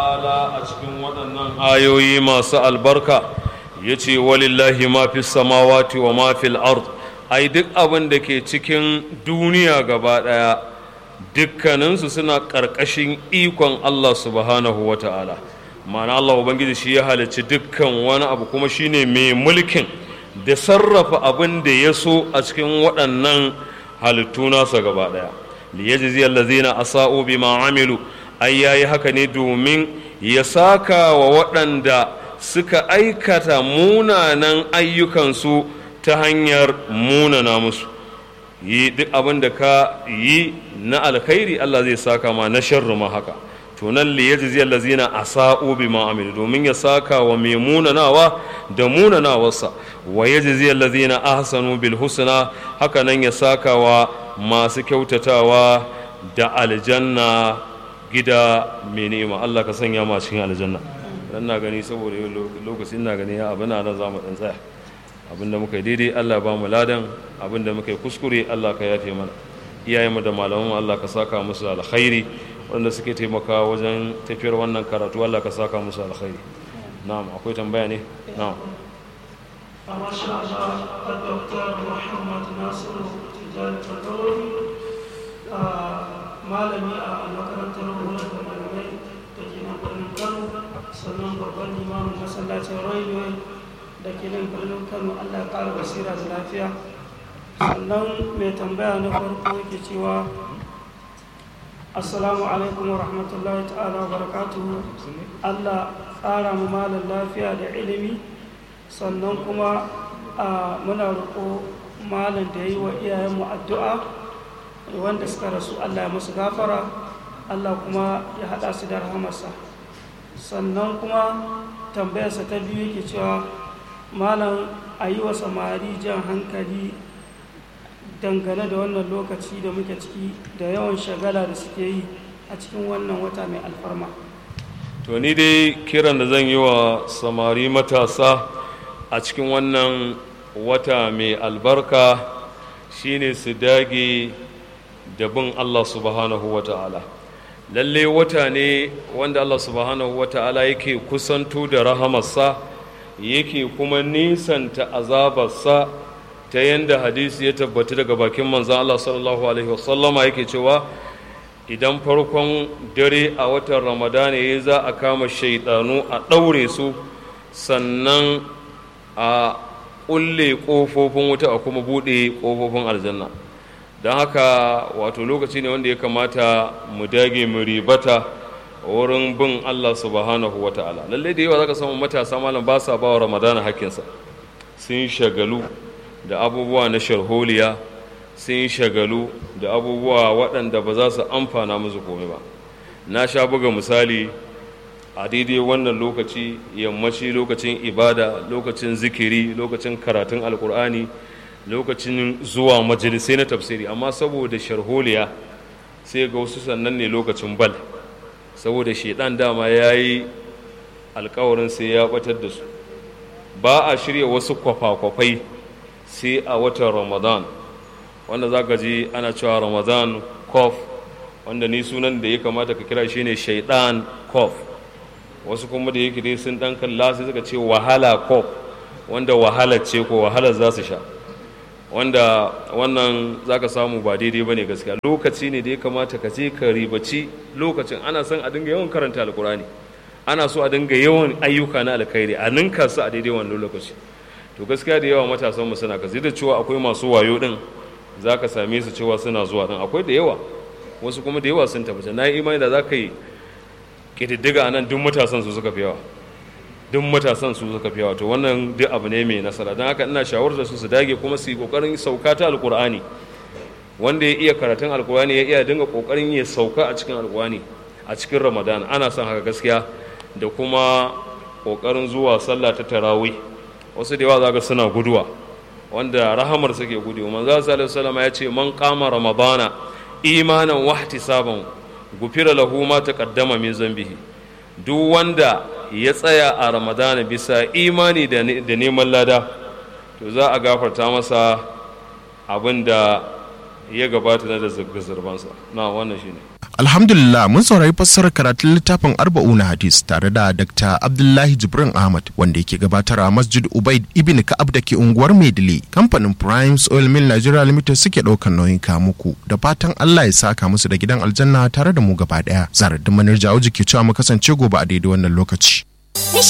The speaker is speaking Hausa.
ta'ala a cikin waɗannan ayoyi masu albarka ya ce walillahi ma fi samawati wa ma fil ard ai duk abin da ke cikin duniya gaba ɗaya dukkaninsu suna ƙarƙashin ikon Allah subhanahu wa ta'ala ma'ana Allah Ubangiji shi ya halicci dukkan wani abu kuma shine mai mulkin da sarrafa abin da ya so a cikin waɗannan halittu nasa gaba ɗaya liyajzi allazina asa'u bima amilu ai yayi haka ne domin ya saka wa waɗanda suka aikata munanan ayyukansu ta hanyar munana musu yi duk abin da ka yi na alkhairi Allah zai saka ma na sharri ma haka to nan li yajzi allazina asa'u bima amilu domin ya saka wa mai munanawa da munanawarsa wa yajzi allazina ahsanu bil husna haka nan ya saka wa masu kyautatawa da aljanna gida mai ni'ima Allah ka sanya ma cikin aljanna dan na gani saboda lokacin na gani ya abin nan za mu dan tsaya abinda muka yi daidai Allah ba mu ladan abinda muka yi kuskure Allah ka yafe mana iyayenmu da malamanmu Allah ka saka musu alkhairi wanda suke taimaka wajen tafiyar wannan karatu Allah ka saka musu alkhairi na'am akwai tambaya ne na'am masha Allah Dr. Muhammad Nasiru Tijjani Fadawari malami a makarantar horar da malamai da ke nan birnin Kano sannan babban limamin masallacin railway da ke nan birnin Kano Allah ya ƙara basira da lafiya sannan mai tambaya na farko yake cewa assalamu alaikum wa rahmatullahi ta'ala wa barakatuhu Allah ƙara mu malam lafiya da ilimi sannan kuma muna roƙo malam da yi wa iyayenmu addu'a wanda suka rasu Allah ya musu gafara Allah kuma ya haɗa su da rahamarsa sannan kuma tambayarsa ta biyu yake cewa malam a yi wa samari jan hankali dangane da wannan lokaci da muke ciki da yawan shagala da suke yi a cikin wannan wata mai alfarma to ni dai kiran da zan yi wa samari matasa a cikin wannan wata mai albarka shine su dage da bin Allah subhanahu wa ta'ala lalle wata ne wanda Allah subhanahu wa ta'ala yake kusanto da rahamarsa yake kuma nisanta azabarsa ta yadda hadisi ya tabbata daga bakin manzan Allah sallallahu alaihi wasallama yake cewa idan farkon dare a watan ramadana ya za a kama shaidanu a ɗaure su sannan a ƙulle ƙofofin wuta a kuma buɗe ƙofofin aljanna don haka wato lokaci ne wanda ya kamata mu dage mu ribata wurin bin Allah subhanahu wa ta'ala lallai da yawa zaka samu matasa malam ba sa ba wa ramadana hakkinsa sun shagalu da abubuwa na sharholiya sun shagalu da abubuwa waɗanda ba za su amfana musu komai ba na sha buga misali a daidai wannan lokaci yammaci lokacin ibada lokacin zikiri lokacin karatun alkur'ani lokacin zuwa majalisai na tafsiri amma saboda sharholiya sai ga wasu sannan ne lokacin bal saboda shaidan dama ya yi alkawarin sai ya batar da su ba a shirya wasu kwafa-kwafai sai a watan ramadan wanda za ka ji ana cewa ramadan kof wanda ni sunan da ya kamata ka kira shine shaidan kof wasu kuma da yake dai sun dan kalla sai suka ce wahala kof wanda wahala ce ko wahala za su sha wanda wannan za ka samu ba daidai ba ne gaskiya lokaci ne da ya kamata ka je ka ribaci lokacin ana son a dinga yawan karanta alkurani ana so a dinga yawan ayyuka na alkhairi a ninka su a daidai wannan lokaci to gaskiya da yawa matasan mu suna kazi da cewa akwai masu wayo din za ka same su cewa suna zuwa din akwai da yawa wasu kuma da yawa sun tabbata na yi imani da za ka yi ƙididdiga a nan duk matasan su suka fi yawa duk matasan su suka fi yawa to wannan duk abu ne mai nasara don haka ina shawarar su su dage kuma su yi ƙoƙarin sauka ta alƙur'ani wanda ya iya karatun alƙur'ani ya iya dinga ƙoƙarin ya sauka a cikin alƙur'ani a cikin ramadan ana son haka gaskiya da kuma ƙoƙarin zuwa sallah ta tarawih wasu da yawa za ga suna guduwa wanda rahamar suke gudu manzo sallallahu alaihi ya ce man qama ramadana imanan wa ihtisaban gufira lahu ma taqaddama min zambihi duk wanda ya tsaya a ramadana bisa imani da neman lada to za a gafarta masa abin da ya gabata na da zirbansa na wannan shine Alhamdulillah mun saurari fassarar karatun littafin arba'una hadis tare da Dr. Abdullahi Jibrin Ahmad wanda yake gabatar a Masjid Ubaid Ibn Ka'ab da ke unguwar Maidile. Kamfanin Primes Oil Mill Nigeria Limited suke ɗaukar nauyin muku da fatan Allah ya saka musu da gidan aljanna tare da mu gaba ɗaya. Zarar da manar jawo ke cewa mu kasance gobe a daidai wannan lokaci.